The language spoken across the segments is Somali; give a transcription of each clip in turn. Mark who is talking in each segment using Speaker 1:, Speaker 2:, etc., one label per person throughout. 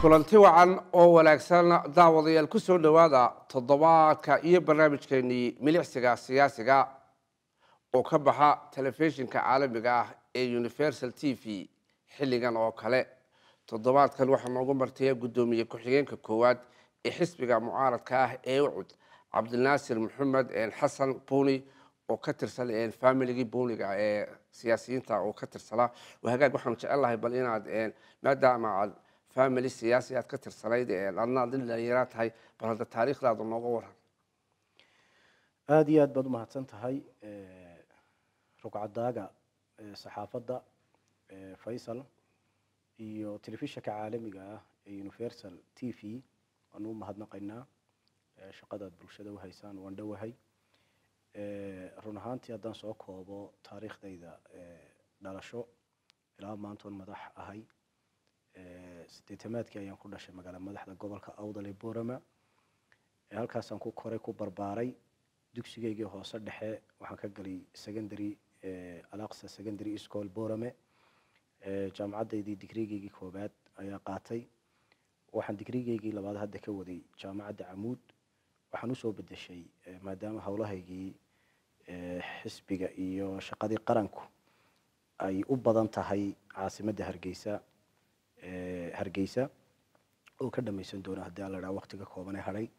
Speaker 1: kulanti wacan oo wanaagsan daawadayaal ku soo dhowaada toddobaadka iyo barnaamijkeenii milicsiga siyaasiga oo ka baxa telefishinka caalamiga ah ee universal t v xilligan oo kale toddobaadkan waxaa noogu martaya guddoomiye ku-xigeenka koowaad ee xisbiga mucaaradka ah ee ucud cabdinaasir maxamed xasan buuni oo ka tirsan familigii buuniga ee siyaasiyiinta oo ka tirsanaa hagaag waxaan jecel lahay bal inaad maadaama aad family siyaasi aad ka tirsanayd adna ad dhalinyara tahay bal hadda taariikhdaada nooga waran
Speaker 2: aada iyo aad baad umahadsan tahay rugcadaaga saxaafadda faysal iyo telefishinka caalamiga ah ee universal t v waanu u mahadnaqaynaa shaqadaad bulshada uhaysaan waan dhowahay run ahaantii haddaan soo koobo taariikhdayda dhalasho ilaa maantoon madax ahay sideetamaadkii ayaan ku dhashay magaala madaxda gobolka awdal ee borama halkaasaan ku koray ku barbaaray dugsigeygii hoose dhexe waxaan ka galay secondary alaqsa secondary school borame jaamacaddaydii digrigeygii koobaad ayaa qaatay waxaan digrigeygii labaad hadda ka waday jaamacadda camuud waxaan usoo bedeshay maadaama howlahaygii xisbiga iyo shaqadii qaranku ay u badan tahay caasimadda hargeysa hargeysa oo ka dhamaysan doona haddii aan la dhaha waqtiga kooban ee hadhay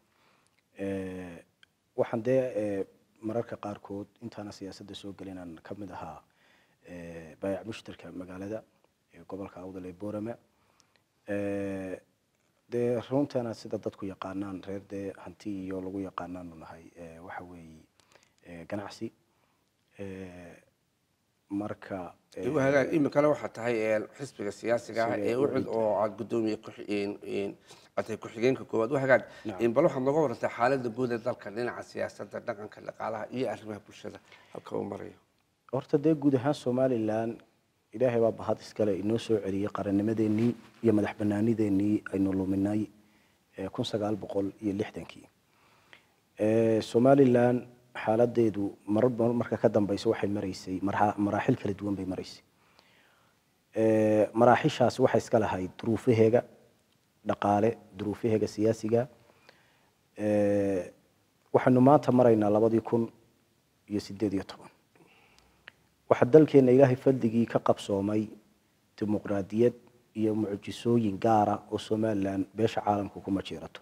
Speaker 2: waxaan dee mararka qaarkood intaana siyaasadda soo gelin aan ka mid ahaa baayac mushtarka magaalada gobolka awdal ee borama dee runtaana sida dadku yaqaanaan reer dee hanti iyo lagu yaqaanaanu nahay waxa weeye ganacsi marka
Speaker 1: hagaag iminkale waxaa tahay xisbiga siyaasiga ah ee ucud oo aad guddoomiye atay ku-xigeenka koowaad hagaag bal waxaad nooga warantaa xaaladda guud ee dalka dhinaca siyaasadda dhaqanka dhaqaalaha iyo arrimaha bulshada halka uu marayo
Speaker 2: horta dee guud ahaan somalilan ilaahay baa mahad iskale inoo soo celiyey qarannimadeenii iyo madax banaanideenii aynu luminay kun sagaal boqol iyo lixdankii somalilan xaaladeedu marar marka ka dambeysa waxay maraysay maraaxil kala duwan bay maraysay maraaxishaas waxay iska lahayd duruufaheega dhaqaale duruufaheega siyaasiga waxaynu maanta maraynaa labadii kun iyo sideed iyo toban waxaa dalkeena ilaahay fadligii ka qabsoomay dimuqraadiyad iyo mucjisooyin gaara oo somalilan beesha caalamka kuma jiirato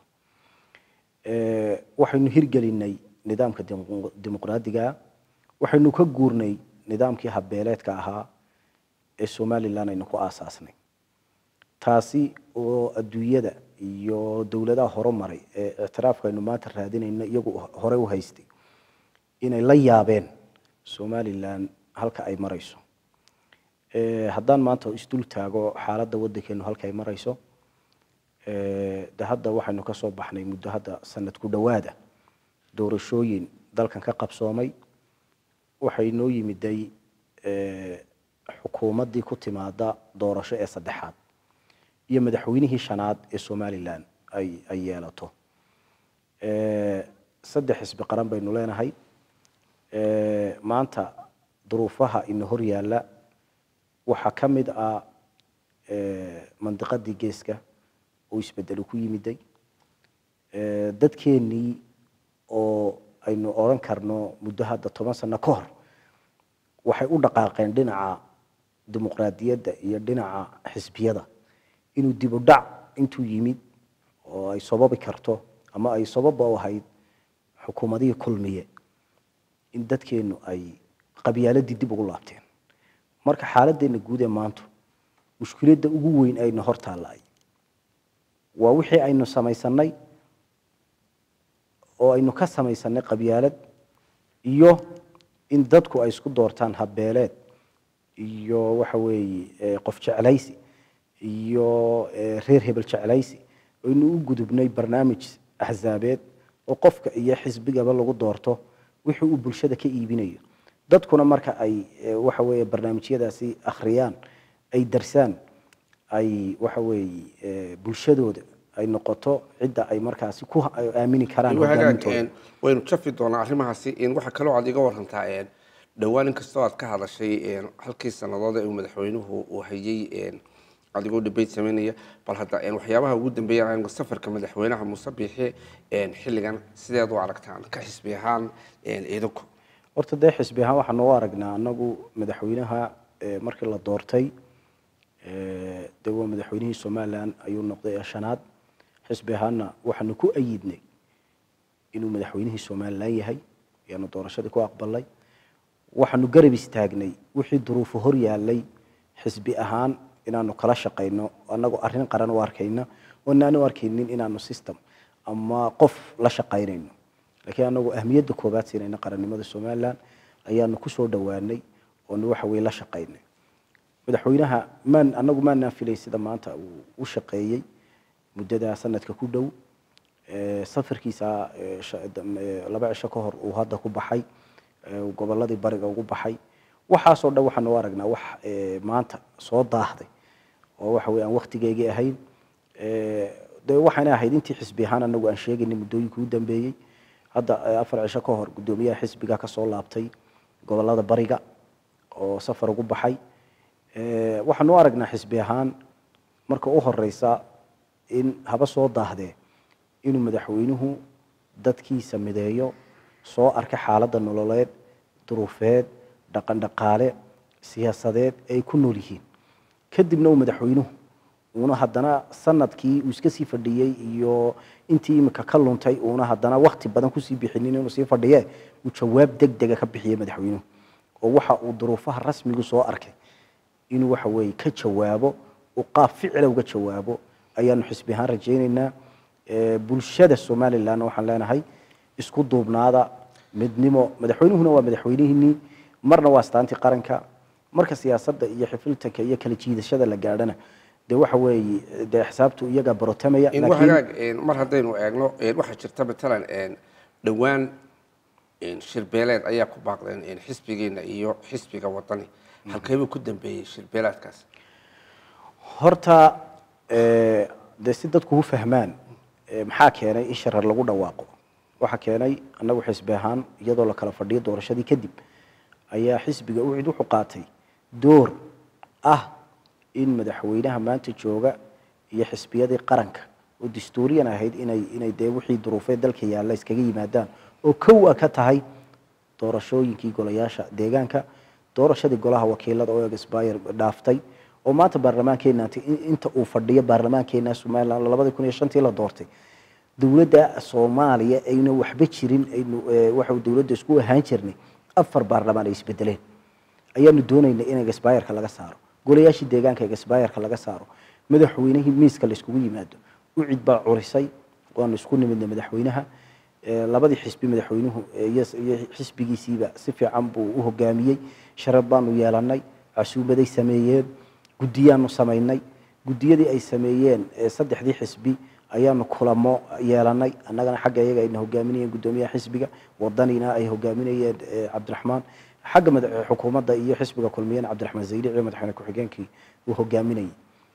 Speaker 2: waxaynu hirgelinay nidaamka dimuqraadiga waxaynu ka guurnay nidaamkii habbeeleedka ahaa ee somalilan aynu ku aasaasnay taasi oo adduunyada iyo dowladaha horumaray ee ictiraafka aynu maanta raadinayno iyagu hore u haystay inay la yaabeen somalilan halka ay marayso haddaan maanta isdul taago xaaladda waddankeenu halka ay marayso de hadda waxaynu ka soo baxnay muddo hadda sanad ku dhowaada doorashooyin dalkan ka qabsoomay waxay noo yimiday xukuumaddii ku timaada doorasho ee saddexaad iyo madaxweynihii shanaad ee somalilan ay ay yeelato saddex xisbi qaran baynu leenahay maanta duruufaha ina hor yaalla waxaa ka mid ah mandiqadii geeska oo isbedelu ku yimiday dadkeenii oo aynu odhan karno muddo hadda toban sano ka hor waxay u dhaqaaqeen dhinaca dimuqraadiyadda iyo dhinaca xisbiyada inuu dib u dhac intuu yimid oo ay sababi karto ama ay sababa u ahayd xukuumadihii kulmiye in dadkeenu ay qabyaaladii dib ugu laabteen marka xaaladdeena guud ee maanta mushkiladda ugu weyn ayna hor taalla waa wixii aynu samaysanay oo aynu ka samaysanay qabyaalad iyo in dadku ay isku doortaan habbeeleed iyo waxa weeye qof jeclaysi iyo reer hebel jeclaysi aynu u gudubnay barnaamij axsaabeed oo qofka iyo xisbigaba lagu doorto wixii uu bulshada ka iibinayo dadkuna marka ay waxa weeye barnaamijyadaasi akhriyaan ay darsaan ay waxa weeye bulshadooda ay noqoto cidda ay markaasi ku aamini karaan hogaamintooda
Speaker 1: waynu jafi doonaa arrimahaasi waxaa kaloo aad iga warantaa dhowaan in kastoo aad ka hadashay halkii sannadood ee uu madaxweynuhu uu hayay adigoo debate sameynaya bal hadda waxyaabaha ugu dambeeya safarka madaxweynaha muuse biixi xilligan sideed u aragtaan ka xisbi ahaan idinku
Speaker 2: horta dee xisbi ahaan waxaanu u aragnaa anagu madaxweynaha markii la doortay dee waa madaxweynihii somalilan ayuu noqday ee shanaad xisbi ahaanna waxaanu ku ayidnay inuu madaxweynihii somalilan yahay ayaanu doorashadii ku aqbalnay waxaanu garab istaagnay wixii duruufo hor yaalay xisbi ahaan inaanu kala shaqayno anagoo arrin qaran u arkayna oonaan u arkaynin inaanu system ama qof la shaqaynayno laakiin anagoo ahmiyadda koobaad siinayna qarannimada somalilan ayaanu kusoo dhowaanay oonu waxa weye la shaqaynay madaxweynaha maan anagu maanaan filay sida maanta uu u shaqeeyey muddada sanadka ku dhow safarkiisa laba cisho ka hor uu hadda ku baxay goboladii bariga ugu baxay waxaasoo dhan waxaanu u aragnaa wax maanta soo daahday oo waxa weye aan waktigeygii ahayn de waxayna ahayd intii xisbi ahaan anagu aan sheegaynay muddooyinkii u dambeeyey hadda afar cisho ka hor guddoomiyaha xisbiga kasoo laabtay gobolada bariga oo safar ugu baxay waxaanu u aragnaa xisbi ahaan marka u horeysa in haba soo daahdee inuu madaxweynuhu dadkiisa mideeyo soo arka xaaladda nololeed duruufeed dhaqan dhaqaale siyaasadeed ay ku nool yihiin kadibna uu madaxweynuhu uuna haddana sanadkii uu iska sii fadhiyey iyo intii imika ka luntay uuna haddana wakti badan kusii bixinin inuu sii fadhiye uu jawaab deg dega ka bixiyey madaxweynuhu oo waxa uu duruufaha rasmigu soo arkay inuu waxa weeye ka jawaabo uu qaab ficila uga jawaabo ayaanu xisbi ahaan rajaynaynaa bulshada somalilanna waxaan leenahay isku duubnaada midnimo madaxweynuhuna waa madaxweynihiinii marna waa astaantii qaranka marka siyaasadda iyo xifiltanka iyo kala jiidashada la gaadhana dee waxa weeye dee xisaabtu iyagaa barotamaya
Speaker 1: hagaag mar haddaynu eegno waxaa jirta matalan dhowaan shirbeeleed ayaa ku baaqdeen xisbigeena iyo xisbiga wadani halkeebuu ku dambeeyey shirbeeleedkaas
Speaker 2: horta dee si dadku u fahmaan maxaa keenay in sharar lagu dhawaaqo waxaa keenay annagu xisbi ahaan iyadoo la kala fadhiyo doorashadii kadib ayaa xisbiga ucid wuxuu qaatay door ah in madaxweynaha maanta jooga iyo xisbiyadii qaranka oo dastuuriyan ahayd inay inay dee wixii duruufeed dalka yaalla iskaga yimaadaan oo kow a ka tahay doorashooyinkii golayaasha deegaanka doorashadii golaha wakiilada oo expire dhaaftay oo maanta baarlamaankeena inta uu fadhiyo baarlamaankeena somaliland labadii kun iyo shantii la doortay dowladda soomaaliya ayna waxba jirin aynu waxa dowladda isku ahaan jirnay afar baarlamaan ay isbedeleen ayaanu doonaynay in expireka laga saaro golayaashii deegaanka expireka laga saaro madaxweynihii miiska la iskugu yimaado ucid baa curisay waanu isku nimidnay madaxweynaha labadii xisbi madaxweynuhu iyo xisbigiisiiba si fiican buu u hogaamiyey sharaf baanu yeelanay casuumaday sameeyeen guddiyaanu samaynay guddiyadii ay sameeyeen saddexdii xisbi ayaanu kulamo yeelanay annagana xagga iyaga ayna hogaaminayeen guddoomiyaha xisbiga wadanina ay hogaaminayeen cabdiraxmaan xagga xukuumadda iyo xisbiga kulmiyana cabdiraxmaan zaydic iyo madaxweyne ku-xigeenkii uu hogaaminayay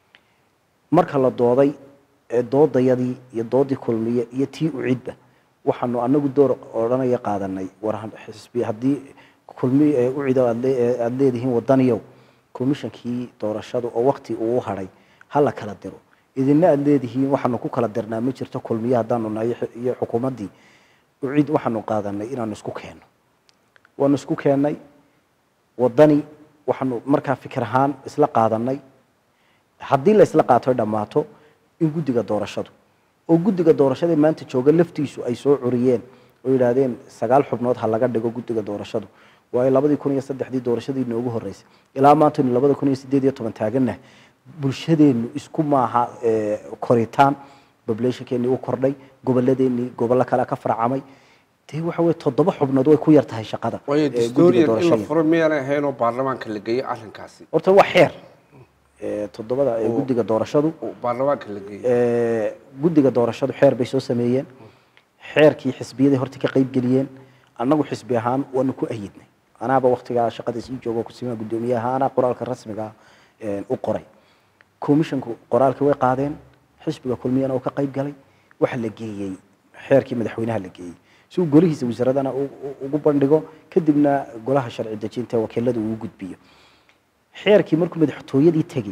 Speaker 2: marka la dooday doodayadii iyo doodii kulmiye iyo tii ucidba waxaanu anagu door odhanaya qaadanay war xisbi haddii kulmi ucid aada leedihiin wadaniyow commishonkii doorashada oo wakti uu hadhay hala kala diro idina aada leedihiin waxaanu ku kala dirnaa ma jirto kulmiye haddaanu nahay iyo xukuumaddii ucid waxaanu qaadanay inaanu isku keenno waanu isku keennay wadani waxaanu markaa fikir ahaan isla qaadanay haddii la isla qaato ay dhammaato in guddiga doorashadu oo guddiga doorashada maanta jooga laftiisu ay soo curiyeen oo yidhaahdeen sagaal xubnood ha laga dhigo guddiga doorashadu waayo labadii kun iyo saddexdii doorashadii noogu horreysay ilaa maantaynu labada kun iyo sideed iyo toban taagannahay bulshadeennu isku maaha koritaan populationkeennii u kordhay gobolladeennii gobollo kale ka farcamay dee waxa weye toddoba xubnood way ku yar tahay shaqada
Speaker 1: waayo dastuuriyan in la furo miyaanay ahayn oo baarlamaanka la geeyey arrinkaasi
Speaker 2: horta waa xeer toddobada guddiga doorashadu
Speaker 1: baarlamaanka la geeyey
Speaker 2: guddiga doorashadu xeer bay soo sameeyeen xeerkii xisbiyaday horta ka qayb geliyeen annagu xisbi ahaan waanu ku ayidnay anaaba waktigaa shaqada sii joogo kusimaa guddoomiyaha anaa qoraalka rasmiga u qoray commissionku qoraalkii way qaadeen xisbiga kulmiyana uu ka qayb galay waxa la geeyey xeerkii madaxweynaha la geeyey si uu golihiisa wasaaradana ugu bandhigo kadibna golaha sharci dejinta wakiilada uu gudbiyo xeerkii markuu madaxtooyadii tegey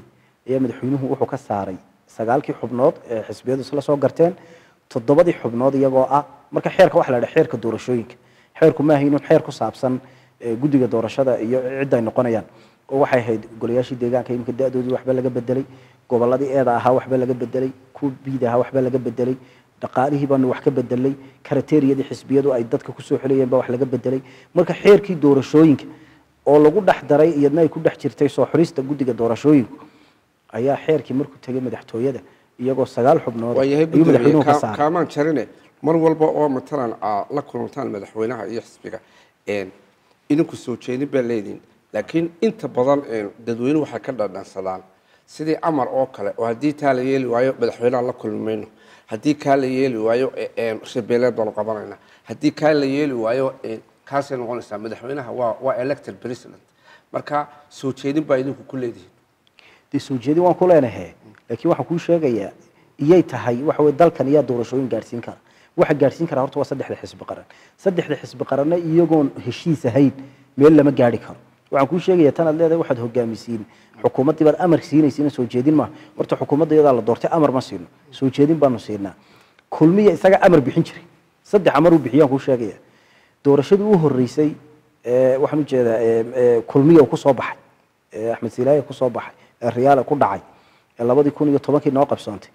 Speaker 2: ayaa madaxweynuhu wuxuu ka saaray sagaalkii xubnood ee xisbiyadu isla soo garteen toddobadii xubnood iyagoo ah marka xeerka waxa la dhaha xeerka doorashooyinka xeerku maaha inuu xeer ku saabsan eh, guddiga doorashada iyo cidda ay noqonayaan oo waxay ahayd golayaashii deegaanka iminka da-doodii waxba laga bedelay gobolladii eeda ahaa waxba laga bedelay kuwa biida ahaa waxba laga bedelay dhaqaalihii baanu wax ka bedelay karateeriyadii xisbiyadu ay dadka kusoo xelayeen baa wax laga bedelay marka xeerkii doorashooyinka oo lagu dhex daray iyadna ay ku dhex jirtay soo xurista guddiga doorashooyinku ayaa xeerkii markuu tegay madaxtooyada iyagoo sagaal xubnood
Speaker 1: waayahay
Speaker 2: ayuu madaxweynuhu ka
Speaker 1: gudoomiye
Speaker 2: saaray
Speaker 1: kaamaan jarine mar walba oo matalan aa la kulantaan madaxweynaha iyo xisbiga een, idinku soo jeedin baa leediin laakiin inta badan een, dadweynuhu waxay ka dhadhansadaan sidii amar oo kale oo haddii taa la yeeli waayo madaxweynaha la kulmi mayno haddii kaa la yeeli waayo e- een, shabeeleed baanu qabanayna haddii kaa la yeeli waayo een, kaasay noqonaysaa madaxweynaha waa waa elected president marka soo jeedin baa idinku ku leedihiin
Speaker 2: dee soo jeedin waan ku leenahay laakiin waxaan kuu sheegayaa iyay tahay waxa weye dalkan iyaa doorashooyin gaadhsiin kara waxa gaadhsiin kara horta waa saddexda xisbi qaran saddexda xisbi qaranna iyagoon heshiis ahayn meel lama gaadhi karo waxaan kuu sheegayaa tanaad leedahay waxaad hogaamisiin xukuumaddii baad amar siinaysiina soo jeedin maaha horta xukuumadda iyadaa la doortay amar ma siino soo jeedin baanu siinaa kulmiya isaga amar bixin jiray saddex amar uu bixiyaan kuu sheegaya doorashadii u horeysay ee, waxaan u jeedaa ee, ee, kulmiya uu ku soo baxay ee, axmed silaaye ku soo baxay ee riyaale ku dhacay ee labadii kun iyo tobankii noo qabsoontay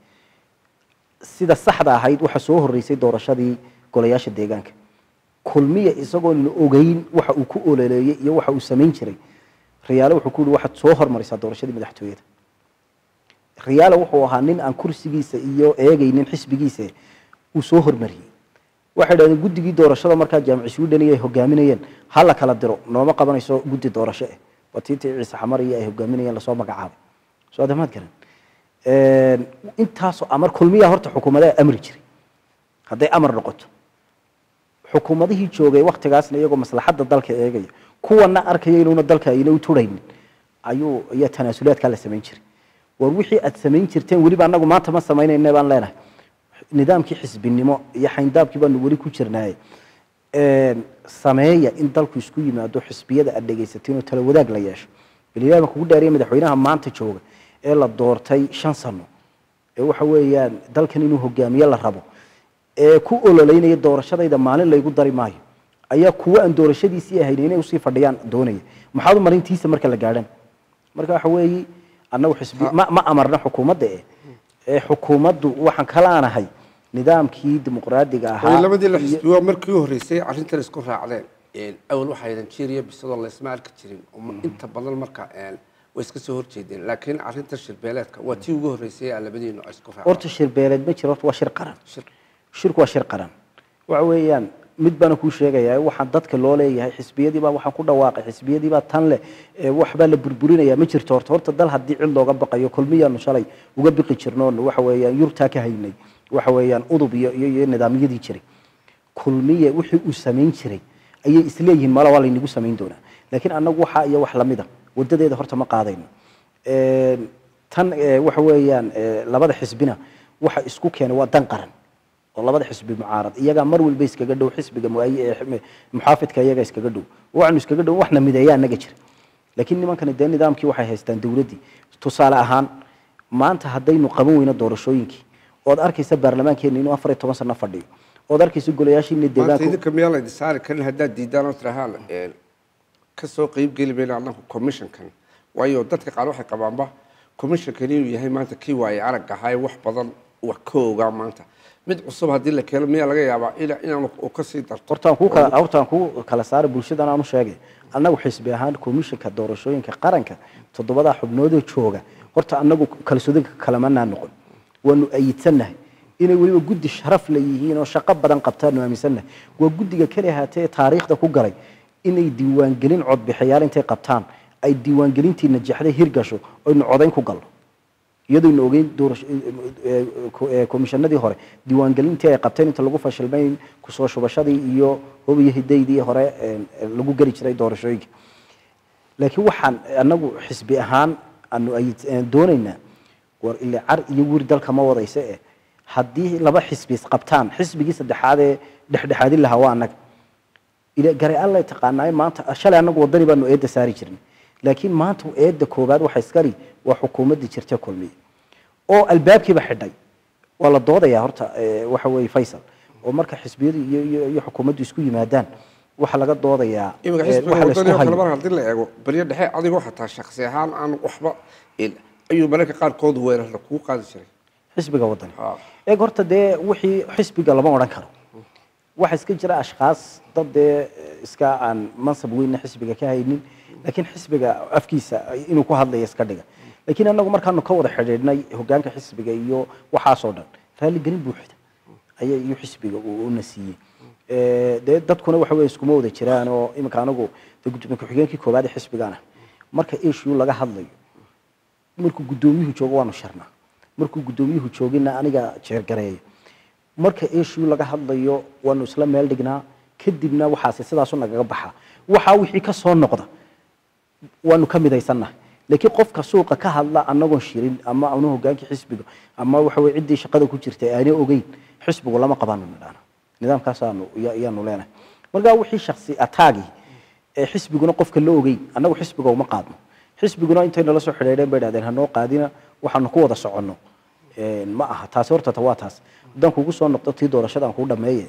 Speaker 2: sida saxda ahayd waxa soo horeysay doorashadii golayaasha deegaanka kulmiya isagoon la ogeyn waxa uu ku ololeeyey iyo waxa uu samayn jiray riyaale wuxuu ku yihi waxaad soo hormarisaa doorashadii madaxtooyada riyaale wuxuu ahaa nin aan kursigiisa iyo eegaynin xisbigiisa uu soo hormariyey waxay dhahdeen guddigii doorashada markaa jaamici sweden ay hogaaminayeen ha la kala diro nooma qabanayso guddi doorasho eh waa tiitii ciise xamar iyo ay hogaaminayeen lasoo magacaabay soo adamaad garan intaasoo amar kulmiyaa horta xukuumadaha amri jiray hadday amar noqoto xukuumadihii joogay waktigaasna iyagoo maslaxadda dalka eegaya kuwana arkaya inuuna dalka ayna u turaynin ayuu ayaa tanaasulaadkaa la samayn jiray war wixii aad samayn jirteen weliba anagu maanta ma samaynayna baan leenahay nidaamkii xisbinimo iyo xayndaabkii baanu weli ku jirnaaye sameeya in dalku isku yimaado xisbiyada aad dhegaysateen oo tala wadaag la yeesho balilahi baan kugu dhaariya madaxweynaha maanta jooga ee la doortay shan sano ee waxa weeyaan dalkan inuu hogaamiye la rabo ee ku ololeynaya doorashadayda maalin laygu dari maayo ayaa kuwa aan doorashadiisii ahayn inay usii fadhiyaan doonaya maxaad u marintiisa marka la gaadhan marka waxa weeye annagu xisbi ma ma amarna xukuumadda eh ee xukuumaddu waxaan kala aanahay nidaamkii dimuqraadiga
Speaker 1: way
Speaker 2: ahaa
Speaker 1: labadii la
Speaker 2: iyo-
Speaker 1: xisbi waa markii u horreysay arrintan isku raacdeen awal waxaa nigeria bisadoo laysma arki jirin oo ma- inta badan marka een, way iska soo horjeedeen laakiin arrintan shirbeeleedka waa tii ugu horreysay ee labadiinu ay isku raaceen
Speaker 2: horta shir beeleed ma jiro horta waa shir qaran
Speaker 1: Shir-
Speaker 2: shirku waa shir qaran waxa weeyaan mid baana kuu sheegayaa waxaan dadka loo leeyahay xisbiyadiibaa waxaan ku dhawaaqay xisbiyadiibaa tan leh ee waxbaa la burburinaya ma jirto horta horta dal haddii cid looga baqayo kulmiyaanu shalay uga biqi jirnoon waxa weeyaan yurtaa ka haynay waxa weeyaan udub iyo iyo iyo nidaamyadii jiray kulmiye wixii uu samayn jiray ayay isleeyihiin mala waa laynagu samayn doonaa laakiin annagu waxaa iyo wax lamida wadadeeda horta ma qaadayno Een, tan ee, waxa weeyaan ee, labada xisbina waxa isku keenay waa dan qaran oo labada xisbi mucaarad iyagaa mar walba iskaga dhow xisbiga muayi- ee xim- muxaafidka iyaga iskaga dhow waxaanu iskaga dhow waxna mideeyaa naga jira laakiin nimankani dee nidaamkii waxay haystaan dowladdii tusaale ahaan maanta haddaynu qaban weyno doorashooyinkii ood arkaysa baarlamaankeena inuu afar iyo toban sano fadhiyo ood arkaysa golayaashiina
Speaker 1: maanta
Speaker 2: deegaanku
Speaker 1: idinka miyaa laydin saari karin haddaad diidaan oo tirahaan een, ka soo qeyb geli mayno annagu commissionkan waayo dadka qaar waxay qabaanba commissionkan inuu yahay maanta kii waaye arag ahaa ee wax badan wax ka ogaa maanta mid cusub haddii la keeno miyaa laga yaabaa ina- inaanu u kasii darto
Speaker 2: hortaan kuu kala hortaan kuu kala saara bulshadan aanu sheegay annagu xisbi ahaan komishanka doorashooyinka qaranka toddobadaa xubnoodoo jooga horta annagu kalsoodinka kalamanaa noqon waanu ayidsannahay inay weliba guddi sharaf la yihiin oo shaqo badan qabtaanu aaminsannahay waa guddiga keli ahaatee ee taariikhda ku galay inay diiwaangelin codbixiyaal intay qabtaan ay diiwaangelintii najaxday hirgasho oynu codayn ku galno iyadoynu ogeyn doorasho ee, ee, komishanadii hore diiwaangelintii ay qabteen inta lagu fashilmay kusoo shubashadii iyo hobiyo hidaydii hore ee, ee, lagu geli jiray doorashooyinka laakiin waxaan anagu xisbi ahaan aanu ay doonaynaa war ile car iyo wir dalka ma wadaysa eh haddii laba xisbi isqabtaan xisbigii saddexaad ee dhexdhexaadin lahaa waa annaga ile garay alla taqaanaayo maanta shalay annagu wadani baanu eedda saari jirnay laakiin maanta eedda koowaad waxa iskali waa xukuumaddii jirta kulmiye oo albaabkiiba xidhay waa la doodayaa horta eh, waxa weeye faysal oo marka xisbiyadu iyo iyo iyo xukuumaddu isku yimaadaan waxaa laga doodayaa
Speaker 1: iminka
Speaker 2: eh,
Speaker 1: xisbiga
Speaker 2: waxa la isku
Speaker 1: wadani oo kale
Speaker 2: hayo
Speaker 1: mar haddii la eego baryo dhexe adigoo xataa shaksi ahaan aan waxba in ayuu mararka qaarkood weerarna kugu qaadi jiray
Speaker 2: xisbiga wadani
Speaker 1: Ha.
Speaker 2: eeg horta dee wixii xisbiga lama odhan karo waxa iska jira ashkhaas dad dee iska aan mansab weynna xisbiga ka haynin laakiin xisbiga afkiisa inuu ku hadlayo iska dhiga laakiin anagu markaanu ka wada xidhiidhnay hogaanka xisbiga iyo waxaasoo dhan raaligelin buuxda ayaa iyo xisbiga uu una siiyey Eh, dee dadkuna waxa weye iskuma wada jiraan oo iminka anagu dee gudoomiye ku-xigeenkii koowaad ee xisbigaana marka issue laga hadlayo markuu gudoomiyuhu joogo waanu sharnaa markuu gudoomiyuhu joogina aniga jeergareeyo marka issue laga hadlayo waanu isla meel dhignaa kadibna waxaasi sidaasu nagaga baxa waxaa wixii ka soo noqda waanu ka midaysannahay laakiin qofka suuqa ka hadla anagoon shirin ama anu hogaankii xisbiga ama waxa weye ciddii shaqada ku jirtay aanay ogeyn xisbigu lama qabano nidhaana nidaamkaasaanu iya- iyaanu leenahay marka wixii shaksi ataagi ee xisbiguna qofka la ogeyn annagu xisbiga uma qaadno xisbiguna intay nala soo xidhiidheen bay dhahdeen hanoo qaadina waxaanu ku wada soconno Een, ma aha taasi horta ta waa taas haddaan kugu soo noqdo tii doorashadaan kuu dhameeye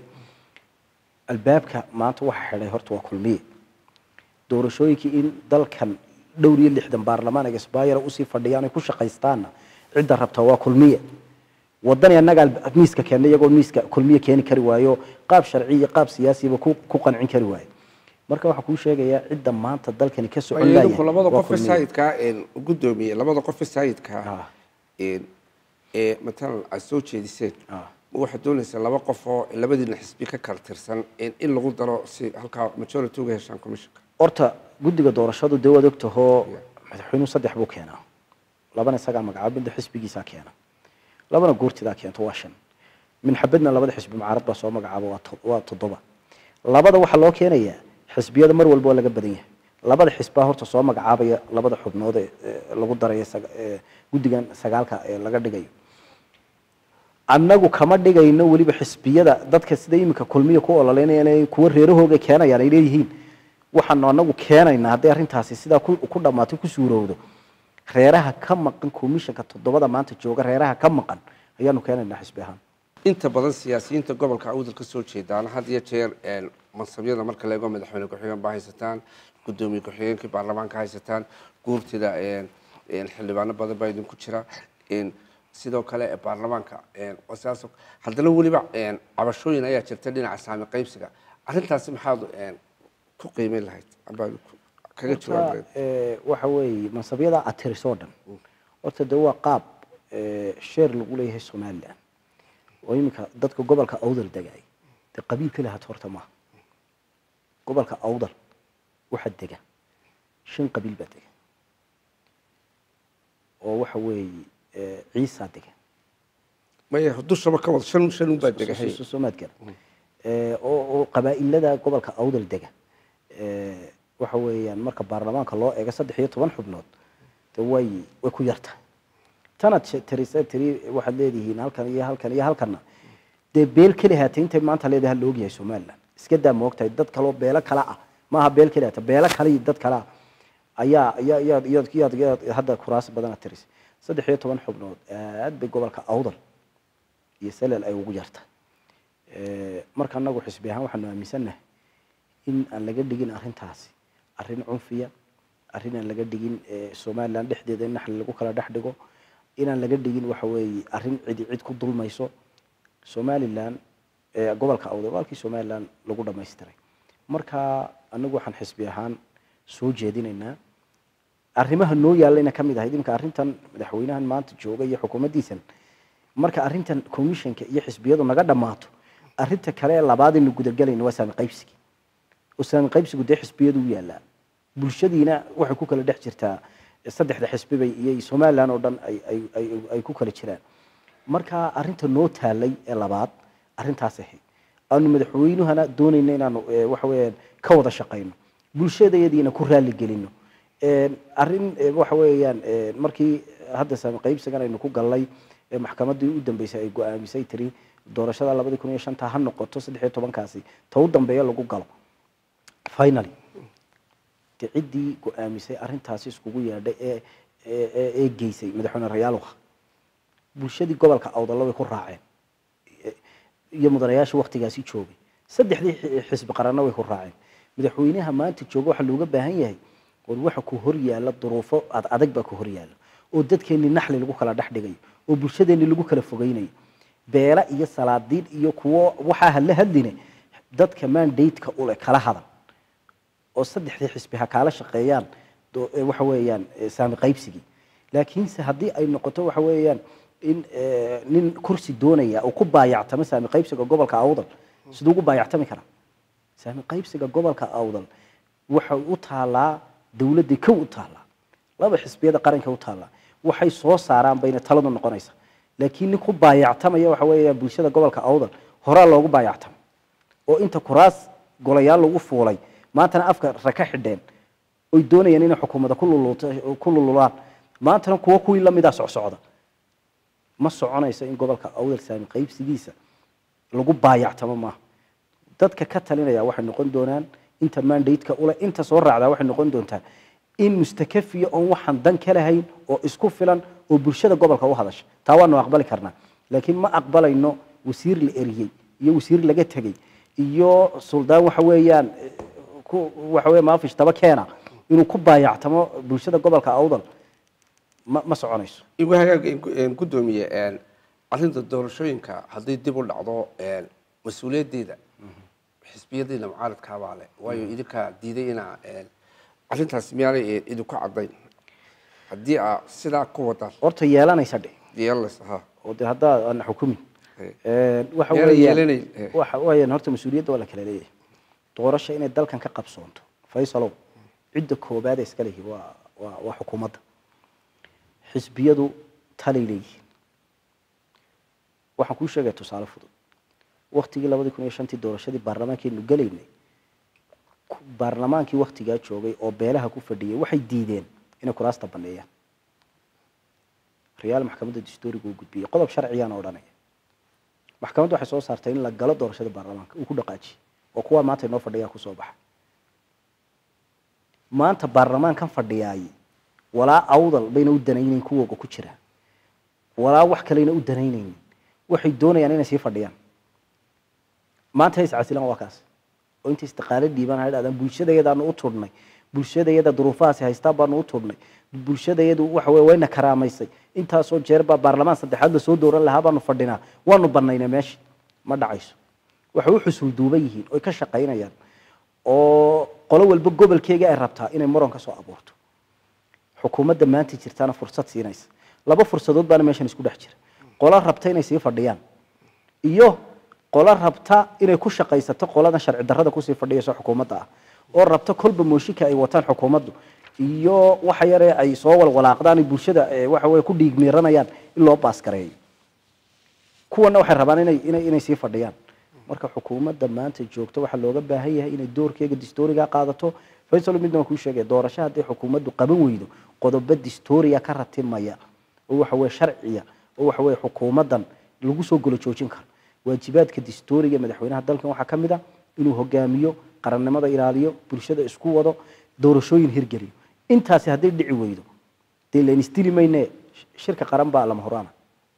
Speaker 2: albaabka maanta waxa xidhay horta waa kulmiye doorashooyinkii in dalkan dhowr iyo lixdan baarlamaan ay isbaayara usii fadhiyaan ay ku shaqaystaanna cidda rabta waa kulmiye wadani annaga alba- miiska keena iyagoo miiska kulmiye keeni kari waayo qaab sharci iyo qaab siyaasiba ku ku qancin kari waayo marka waxaa kuu sheegayaa cidda maanta dalkani ka socon
Speaker 1: idinku labada
Speaker 2: waa
Speaker 1: qof ee
Speaker 2: kulmiye.
Speaker 1: saayidkaa een gudoomiye labada qof ee saayidkaa
Speaker 2: Ah.
Speaker 1: een ee matalan aad soo jeediseen
Speaker 2: Ah.
Speaker 1: ma waxaad doonaysaa laba qof oo labadiina xisbi ka kala tirsan in in lagu daro si halkaa majority uga heshaan commissionka
Speaker 2: horta guddiga doorashadu dee waad ogtahoo madaxweynuhu saddex buu keenaa labana isagaa magacaabo midda xisbigiisaa keena labana goortidaa keento waa shan minxabadna labada xisbi mucaarad baa soo magacaabo waa to- waa toddoba labada waxaa loo keenayaa xisbiyada mar walba waa laga badan yahay labada xisbaa horta soo magacaabaya labada xubnood ee ee lagu daraya saga- ee guddigan sagaalka ee laga dhigayo annagu kama dhigayno weliba xisbiyada dadka sida iminka kulmiya ku ololeynayaan kuwa reerahooga keenayaan ay leeyihiin waxaanu anagu keenaynaa hadday arrintaasi sidaa ku ku dhammaato ku suurowdo reeraha ka maqan komishanka toddobada maanta jooga reeraha ka maqan ayaanu keenaynaa xisbi ahaan
Speaker 1: inta badan siyaasiyiinta gobolka awdal ka soo jeedaana had iyo jeer een, mansabyada marka la eego madaxweyne ku-xigeen baa haysataan gudoomiye ku-xigeenkii baarlamaanka haysataan guurtida een, een, xildhibaano badan baa idinku jira een, sidoo kale ee baarlamaanka een, waa sidaas oo- haddana weliba een, cabashooyin ayaa jirta dhinaca saami qaybsiga arrintaasi maxaad een, ku qiimeyn lahayd amba ku- kaga jawaab lahayd
Speaker 2: Eh, waxa weeye mansabyada aad tirisoo dhan horta de waa qaab eh, sheer lagu leeyahay somalilan oo iminka dadka gobolka awdal degay dee qabiil ka lahaad horta maaha gobolka awdal waxaa dega shan qabiil baa dega oo waxa weeye eh, ciisaa dega
Speaker 1: maya dushaba ka wada shan shan unbaa degahay
Speaker 2: soomaad gala Eh, oo oo qabaa'ilada gobolka awdal dega eh, waxa weeyaan marka baarlamaanka loo eego saddex iyo toban xubnood de way way ku yarta tanaad she- tirisa tiri waxaad leedihiin halkan iyo halkan iyo halkanna dee beel keli haatay intay maanta leedahay la ogyahay somaliland iska daa moogtahay dad kaloo beelo kale ah maaha beel keli haata beelo kale iyo dad kale ah ayaa ayaa iyaad iyaad iyaad iyaad hadda kuraas badan aad tiris saddex iyo toban xubnood aad bay gobolka awdal iyo salel ay ugu yarta Eh, marka anagu xisbi ahaan waxaanu aaminsannahay in aan laga dhigin arrintaasi arrin cunfiya arrin aan laga dhigin eh, somaliland dhexdeeda in naxli lagu kala dhex dhigo inaan laga dhigin waxa weeye arrin cidi cid ku dulmayso somaliland eh, gobolka awdal walkii somaliland lagu dhamaystiray marka anagu waxaan xisbi ahaan soo jeedinaynaa arrimaha noo yaallayna ka mid ahayd iminka arrintan madaxweynahan maanta jooga iyo xukuumaddiisan marka arrintan commissionka iyo xisbiyadu naga dhammaato arrinta kale ee labaad aynu gudagelayno waa saami qaybsigi oo saami qaybsigu dee xisbiyadu u yaallaa bulshadiina waxay ku kala dhex jirtaa saddexda xisbiba iyo somaliland oo dhan ay ay ay ay ku kala jiraan marka arrinta noo taalay ee labaad arrintaas ahayd aanu madaxweynuhana doonayna inaanu eh, waxa weeyaan ka wada shaqayno bulshadayadiina ku raali gelino Een, arrin eh, waxa weeyaan eh, markii hadda saami qaybsigan aynu ku gallay ee maxkamaddii u dambeysay ay go-aamisay tiri doorashada labadii kun iyo shanta ha noqoto saddex iyo tobankaasi ta u dambeeya lagu galo finally de ciddii go-aamisay arrintaasi iskugu yeedhay ee ee ee geysay madaxweyne rayaaluha bulshadii gobolka awdalla way ku raaceen iyo mudanayaasha waktigaasi joogay saddexdii xisbi qaranna way ku raaceen madaxweynaha maanta jooga waxaa looga baahan yahay war waxa ku hor yaalla duruufo ad adag baa ku hor yaalla oo dadkeenni naxli lagu kala dhex dhigayo oo bulshadeenni lagu kala fogeynayo beela iyo salaadiin iyo kuwo waxaa hadla hadline dadka mandate-ka ule kala hadan oo saddexdii xisbi ha kaala shaqeeyaan waxa weeyaan saami qaybsigii laakiinse haddii ay noqoto waxa weeyaan in nin kursi doonaya uu ku baayactamo saami qaybsiga gobolka awdal siduu ugu baayactami karaa saami qaybsiga gobolka awdal waxay u taalaa dawladday kow u taalaa laba xisbiyada qaranka u taalaa waxay soo saaraan bayna taladu noqonaysa laakiin nin ku baayactamaya waxa weeya bulshada gobolka awdal horaa loogu baayactamo oo inta kuraas golayaal lagu fuulay maantana afka raka xidheen oy doonayaan inay xukuumadda ku lululaan maantana kuwo kuwii lamidaa socsocda ma soconayso in gobolka awdal saami qaybsigiisa lagu baayactamo maaha dadka ka talinaya waxay noqon doonaan inta mandate-ka ule inta soo raacdaa waxay noqon doontaa in mustakafiya oon waxaan dan ka lahayn oo isku filan oo bulshada gobolka u hadasha taa waanu aqbali karnaa laakiin ma aqbalayno wasiir la eriyey iyo wasiir laga tegey iyo suldaan waxa weeyaan waxa weya maafish taba keena inuu ku baayactamo bulshada gobolka awdal ma ma soconayso
Speaker 1: igu hagaag gudoomiye arrinta doorashooyinka hadday dib u dhacdo mas-uuliyaddeeda xisbiyadiina mucaaradkaabaa leh waayo idinkaa diiday inaa arrintaas miyaanay idinku caddayn haddii aa sidaa ku wadaan
Speaker 2: horta yeelanaysa dhe
Speaker 1: yeelanaysa ha
Speaker 2: oo de haddaa ana xukumin waxa
Speaker 1: Yeelan-
Speaker 2: weeyaan
Speaker 1: yeelanay, eh.
Speaker 2: waxa weeyaan horta mas-uuliyadda waa la kala leeyahay doorasho inay dalkan ka qabsoonto faysalow cidda koobaad ee iska lehi waa waa waa xukuumadda xisbiyadu talay leeyihiin waxaan kuu sheegaya tusaale fudud waktigii labadii kun iyo shantii doorashadii baarlamaankeenu gelaynay ku- baarlamaankii waktigaa joogay oo beelaha ku fadhiyay waxay diideen inay kuraasta baneeyaan riyaal maxkamadda dastuuriga uu gudbiyey qodob sharciyaana odhanaya maxkamaddu waxay soo saartay in la galo doorashada baarlamaanka uu ku dhaqaajiyey oo kuwaa maanta inoo fadhiyaa kusoo baxa maanta baarlamaankan fadhiyaay walaa awdal bayna u danaynayn kuwooga ku jira walaa wax kaleyna u danaynaynin waxay doonayaan inay sii fadhiyaan maanta is casilaan waa kaas oo inta istiqaalo dhiibaan ha dhahdaan bulshadayadaanu u tudhnay bulshadayada duruufahaasi haystaan baanu u tudhnay bulshadayadu waxa weye wayna karaamaysay intaasoo jeer baa baarlamaan saddexaad la soo dooran lahaa baanu fadhinaa waanu banaynay meesha ma dhacayso waxay u xusul duuban yihiin oy ka shaqaynayaan oo qolo walba gobolkeega ay rabtaa inay muran ka soo abuurto xukuumadda maanta jirtaana fursad siinaysa laba fursadood baana meeshan isku dhex jira qolo rabta inay sii fadhiyaan iyo qolo rabta inay ku shaqaysato qoladan sharci darrada kusii fadhiyayso xukuumadda ah oo rabta kolba mooshinka ay wataan xukuumaddu iyo waxa yare ay soo walwalaaqdaan ay bulshada eh, waxa weye ku dhiigmiiranayaan in loo baaskareeyo kuwana waxay rabaan inay inay inay sii fadhiyaan marka xukuumadda maanta joogto waxaa looga baahan yahay inay doorkeega distooriga qaadato faysal midna waan kuu sheegaya doorasho haddii xukuumaddu qaban weydo qodobo distooriya ka ratimaya oo waxa weye sharciya oo waxa weye xukuumaddan lagu soo golo joojin karo waajibaadka distooriga ee madaxweynaha dalkan waxaa ka mid a inuu hogaamiyo qarannimada ilaaliyo bulshada isku wado doorashooyin hirgeliyo intaasi hadday dhici weydo dee layn isdili mayne shirka qaran baa lama horaana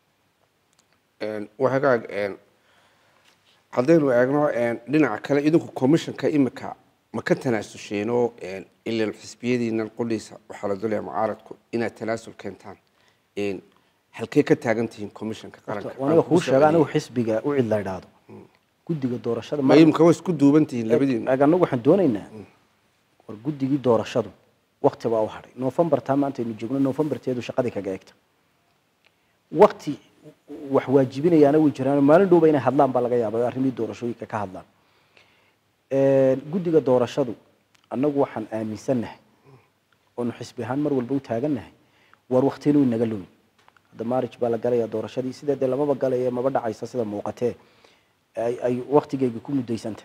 Speaker 1: waa hagaag haddaynu eegno dhinaca kale idinku commissionka imika ma ka tanaasulsheenoo ilan xisbiyadiinan qudhiisa waxaa la dolaya mucaaradku inaad tanaasul keentaan halkee ka taagan tihiin commissionka qaranka
Speaker 2: aniga kuu sheega anigu xisbiga u cid la idhaahdo guddiga doorashada
Speaker 1: ma imika way isku duuban tihiin labadiina
Speaker 2: ag anagu waxaan doonaynaa war guddigii doorashadu wakti baa u hadhay november taa maanta aynu joogno novemberteedu shaqadii kaga egta wakti wax waajibinayaana way jiraan maalin dhowba inay hadlaan baa laga yaaba arrimihii doorashooyinka ka hadlaan guddiga doorashadu annagu waxaan aaminsannahay oonu xisbi ahaan mar walba u taagannahay war waktina way naga lowi hadda marriage baa la galaya doorashadii sidee dee lamaba galaye maba dhacaysa sida muuqatee ay ay waktigeyga ku muddaysanta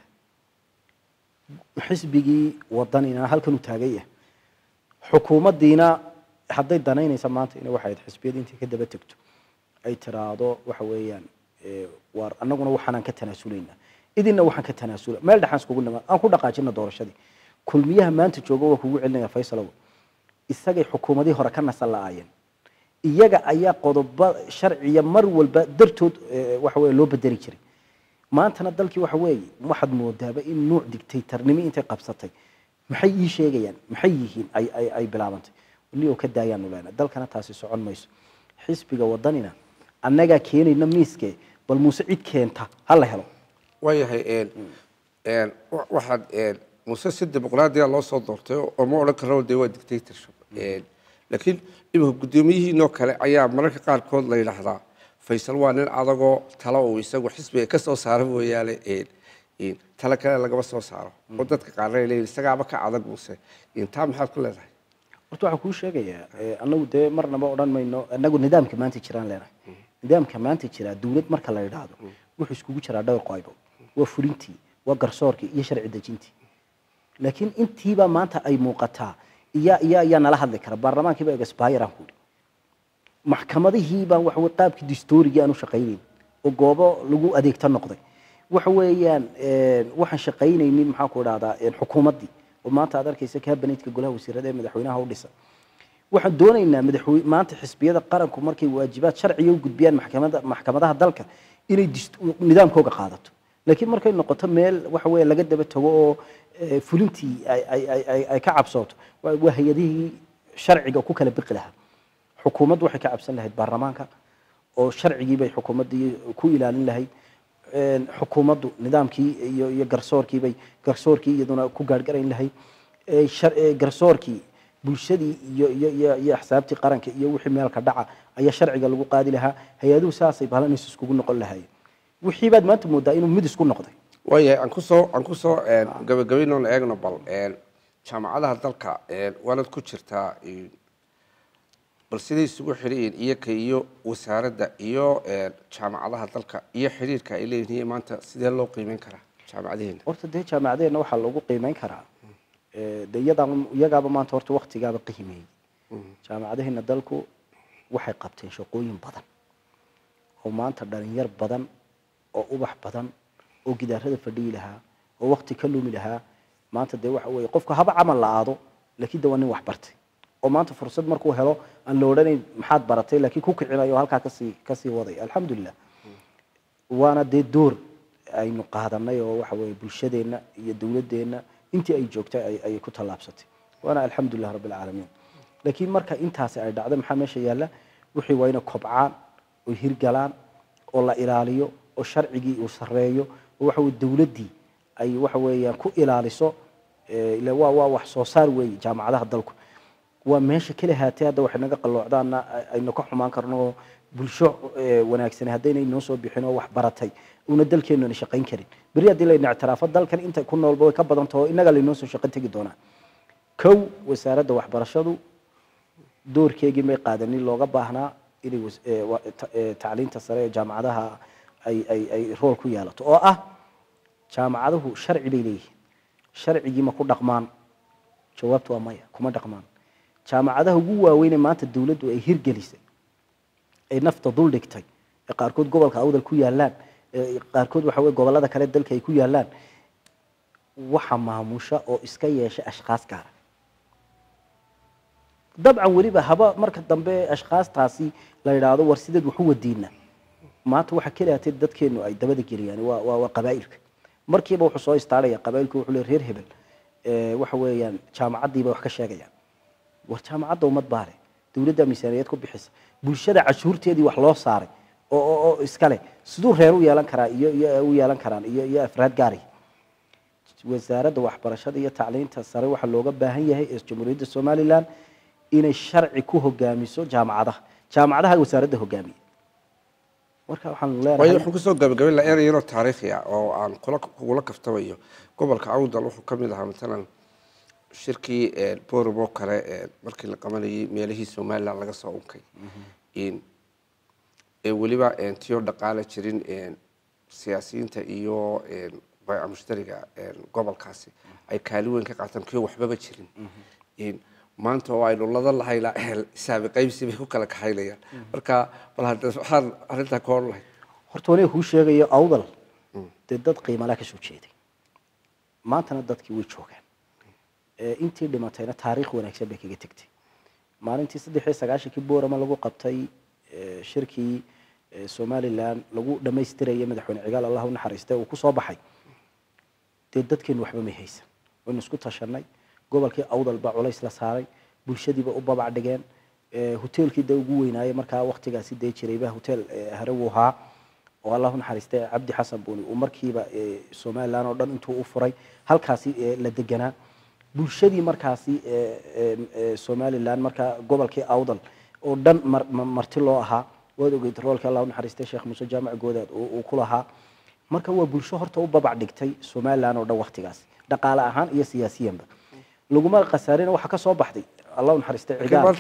Speaker 2: xisbigii wadanina halkan u taagay ah xukuumaddiina hadday danaynaysa maanta ina waxay ahayd xisbiyadii intay ka daba tegto ay tiraahdo waxa weeyaan eh, waar annaguna waxaanaan ka tanaasulaynaa idinna waxaan ka tanaasula meel dhexaan iskugu nimaan aan ku dhaqaajina doorashadii kulmiyaha maanta jooga waa kugu celinaya faysalow isagay xukuumadihii hore ka nasan la-aayeen iyaga ayaa qodoba sharciya mar walba dartood eh, waxa weye loo bedeli jiray maantana dalkii waxa weeye waxaad moodaaba in nuuc dictatornimo intay qabsatay maxay ii sheegayaan maxay yihiin ay ay ay bilaabantay weli oo ka daayaanu leenahay dalkana taasi socon mayso xisbiga wadanina annagaa keenayna miiske bal muuse cid keenta ha la helo
Speaker 1: waayahay een een wa- waxaad een muse si dimuqraadiya loo soo doortay oo ma odhan karno dee waa dictatorship een laakiin imika guddoomiyihiinoo kale ayaa mararka qaarkood la yidhaahdaa faysal waa nin adagoo talo uu isagu xisbiga ka soo saaro mooyaane een een talo kale lagama soo saaro oo dadka qaarna ay leeyihin isagaaba ka adag muse een taa maxaad ku leedahay
Speaker 2: horta waxaan kuu sheegayaa eh, anagu dee marnaba odhan mayno anagu nidaamka maanta jiraan leenahay nidaamka maanta jira dawlad marka la idhaahdo wuxuu iskugu jiraa dhowr qaybo waa fulintii waa garsoorkii iyo sharci dejintii laakiin intiiba maanta ay muuqataa iya iya ayaa nala hadli kara baarlamaankiiba egasbayran ku maxkamadihii baan waxa weye qaabkii distoorigii aan u shaqaynayn oo goobo lagu adeegta noqday waxa weeyaan een, waxaan shaqaynaynin maxaan ku idhahdaa een, xukuumaddii oo maanta aad arkaysa kabinetka golaha wasiirada ee madaxweynaha u dhisan waxaan doonaynaa madaxwey maanta xisbiyada qaranku markay waajibaad sharciga u gudbiyaan maxkamada maxkamadaha dalka inay dist- nidaamkooga qaadato laakiin markay noqoto meel waxa weeye laga daba tago oo eh, fulintii ay ay- ay- ay- ay ka cabsooto waa waa hay-adihii sharciga ku kala biqi lahaa xukuumaddu waxay ka cabsan lahayd baarlamaanka oo sharcigii bay xukuumaddii ku ilaalin lahayd een, xukuumaddu nidaamkii iyo iyo garsoorkii bay garsoorkii iyaduna ku gaargarayn lahayd ee, shar- ee, garsoorkii bulshadii iyo iyo iyo iyo axsaabtii qaranka iyo wixii meelka dhaca ayaa sharciga lagu qaadi lahaa hay-aduhu saasay balanaysa iskugu noqon lahaayeen wixii baad maanta moodaa inuu mid isku noqday
Speaker 1: waayahay aan kusoo aan kusoo een gabagabaynoon eegno bal een jaamacadaha dalka een waanad ku jirtaa een bal siday isugu xidhiyiin iyoka iyo wasaaradda iyo een jaamacadaha dalka iyo xidhiirka ay leeyihiin maanta sidee loo qiimeyn karaa jaamacadaheena
Speaker 2: horta dee jaamacadeenna waxaa loogu qiimeyn karaa ee, dee iyadaa- iyagaaba maanta horta waktigaaba qiimeeyey jaamacadaheena dalku waxay qabteen shaqooyin badan oo maanta dhalinyar badan oo ubax badan oo gidaarada fadhiyi lahaa oo wakti ka lumi lahaa maanta dee waxa weeye qofka haba camal la aado laakiin de waa nin wax bartay oo maanta fursad markuu helo aan la odhanayn maxaad baratay laakiin ku kicinayo oo halkaa kasii kasii waday alxamdulilah waana dee door aynu qaadanay oo waxa weeye bulshadeenna iyo dowladeenna intii ay joogtay ay- ayay ku tallaabsatay waana alxamdulilah rabbi alcaalamiin laakiin marka intaasi ay dhacdo maxaa meesha yaalla wixii waa inay kobcaan oo hirgalaan oo la ilaaliyo oo sharcigii uu sarreeyo oo waxa weye dowladdii ay waxa weeyaan ku ilaaliso eh, ila waa waa wax soo saar weeye jaamacadaha dalku waa meesha keli haatee hadda waxay naga qalloocdaana ay- aynu ka xumaan karno oo bulsho eh, wanaagsan haddaynay noo soo bixin oo wax baratay una dalkeenuna shaqayn karin beri haddii layna ictiraafo dalkan inta ku noolba way ka badan taho innaga laynoo soo shaqo tegi doonaa kow wasaaradda waxbarashadu doorkeegii may qaadanin looga baahnaa inay was- eh, wa- ta- eh, tacliinta sare ee jaamacadaha ay ay ay rool ku yeelato oo ah jaamacaduhu sharci bay leeyihiin sharcigii ma ku dhaqmaan jawaabtu waa maya kuma dhaqmaan jaamacadaha ugu waaweynee maanta dowladdu ay hirgelisay ay nafta dul dhigtay ee qaarkood gobolka awdal ku yaalaan ee qaarkood waxa weye gobollada kale dalka ay ku yaalaan waxa maamusha oo iska yeesha ashkhaas gaara dabcan weliba haba marka dambe ashkhaastaasi la yidhaahdo war sideed waxu wadiina maanta waxa keliyaatay dadkeenu ay dabada geliyaan waa waa waa qabaa'ilka markiiba wuxuu soo istaaraya qabaa'ilku wuxuu leeyahay reer hebel ee waxa weeyaan jaamacaddiiba wax ka sheegayaan war jaamacadda ummad baa leh dowladda miisaaniyad ku bixisa bulshada cashuurteedii wax loo saaray oo oo oo iskale siduu reer u yeelan karaa iyo iyo u yeelan karaan iyo iyo afraad gaari wasaaradda waxbarashada iyo tacliinta sare waxaa looga baahan yahay ee jamhuuriyadda somalilan inay sharci ku hogaamiso jaamacadaha jaamacadaha wasaaradda hogaamiya marka waxaan
Speaker 1: waayo
Speaker 2: leenahay
Speaker 1: waxaan kusoo gabagabayn lahaa erey yaroo taariikhi ah oo aan kula kugula kaftamayo gobolka awdal wuxuu ka mid ahaa matalan shirkii borum oo kale ee markii la qabanayay meelihii somaliland laga soo unkay in ee weliba een tiyo dhaqaale jirin een siyaasiyiinta iyo een bayca mushtariga een gobolkaasi ay kaali weyn ka qaataan kiyo waxbaba jirin in maanta oo aynu lada lahayna isaabi qaybsi bay ku kala kaxaynayaan marka bal hadda waxaan arrintaa ka hor lahay
Speaker 2: horta waniga kuu sheegayo awdal dee dad qiimalaa ka soo jeeday maantana dadkii way joogaan intii dhimatayna taariikh wanaagsan bay kaga tegtay maalintii saddex iyo sagaashankii boorama lagu qabtay shirkii somalilan lagu dhamaystirayay madaxweyne cigaal allah u naxariistay uu kusoo baxay dee dadkeenu waxba may haysan waynu isku tashanay gobolkii awdal baa culays la saaray bulshadiiba u babac dhigeen hoteelkii dee ugu weynaayay markaa waktigaasi dee jirayba hotel harewu ahaa oo allah u naxariistay cabdi xasan buuni uu markiiba somalilan oo dhan intuu u furay halkaasi la deganaa bulshadii markaasi somalilan markaa gobolkii awdal oo dhan marti loo ahaa waad ogeyd roolkii allah u naxariistay sheekh muuse jaamac goodaad uu ku lahaa marka waa bulsho horta u babac dhigtay somalilan oo dhan waktigaas dhaqaale ahaan iyo siyaasiyanba laguma khasaarina waxa ka soo baxday allah u naxariistay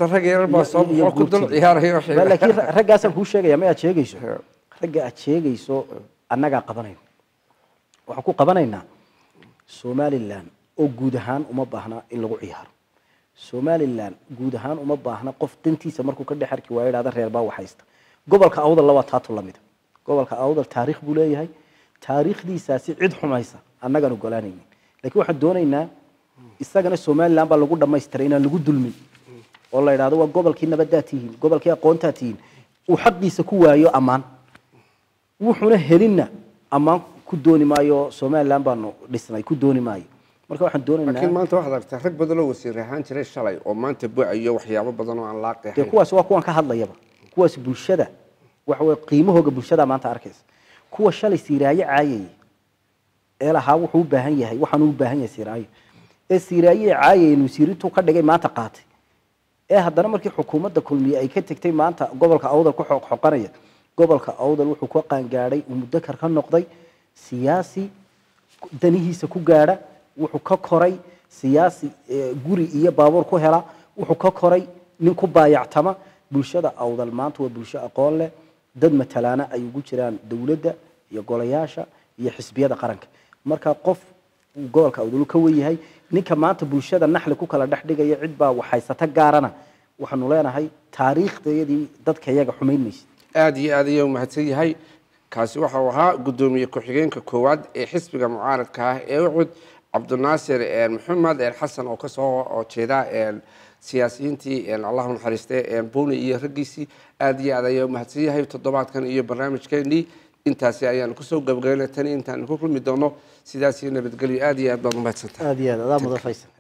Speaker 2: laakiin raggaasaan kuu sheegaya ma aad sheegayso ragga aad sheegayso annagaa qabanayno waxaan ku qabanaynaa somalilan oo guud ahaan uma baahna in lagu ciyaaro somalilan guud ahaan uma baahna qof dantiisa markuu ka dhex arki waayo idhahda reer baa waxhaysta gobolka awdal waa taatu lamida gobolka awdal taariikh buu leeyahay taariikhdiisaasi cid xumaysa annagaan ogolaanaynin lakiin waxaan doonaynaa isagana somalilan baa lagu dhamaystiray inaan lagu dulmin oo la idhahdo waa gobolkii nabaddaa tihiin gobolkii aqoontaa tihiin uu xaqiisa ku waayo ammaan wuxuuna helinna ammaan ku dooni maayo somalilan baanu dhisnay ku dooni maayo marka waxaan doonaynaa
Speaker 1: laakiin maanta waxaad aragtaa rag badan oo wasiir ahaan jiray shalay oo maanta bu-ayo waxyaabo badan oo aan laa
Speaker 2: dee
Speaker 1: qeexayn
Speaker 2: kuwaas waa kuwan ka hadlayaba kuwaas bulshada waxa weye qiimahooga bulshada maanta arkaysa kuwa shalay siiraayo caayayay ee lahaa wuxuu u baahan yahay waxaanu u baahan yahay siiraayo ee siiraayo ee caayayay nusiirintuu ka dhigay maanta qaatay ee haddana markii xukuumadda kulmiye ay ka tegtay maanta gobolka awdal ku xoqxoqanaya gobolka awdal wuxuu ka qaangaadhay uu mudakar ka noqday siyaasi danihiisa ku gaadha wuxuu ka koray siyaasi eh, guri iyo baabuur ku hela wuxuu ka koray nin ku baayactama bulshada awdal maanta waa bulsho aqoon leh dad matalaana ay ugu jiraan dowladda iyo golayaasha iyo xisbiyada qaranka marka qof uu gobolka awdal uu ka wen yahay ninka maanta bulshada naxli ku kala dhex dhigaya cid baa waxhaysata gaarana waxaanu leenahay taariikhdayadii dadka iyaga xumayn maysa
Speaker 1: aada iyo aad ayuu mahadsan yahay kaasi waxa uu ahaa guddoomiye ku-xigeenka koowaad ee xisbiga mucaaradka ah ee ucud cabdinaasir maxamed xasan oo kasoo oo jeeda siyaasiyiintii allahu naxariiste buni iyo raggiisii aada iyo aad ayaa mahadsan yahay toddobaadkan iyo barnaamijkeenii intaasi ayaanu kusoo gabagaynay tani intaanu ku kulmi doono sidaas iyo nabadgelyo aada iyo aad baad umahadsantahay
Speaker 2: aada iyo aad adaa mudan faysan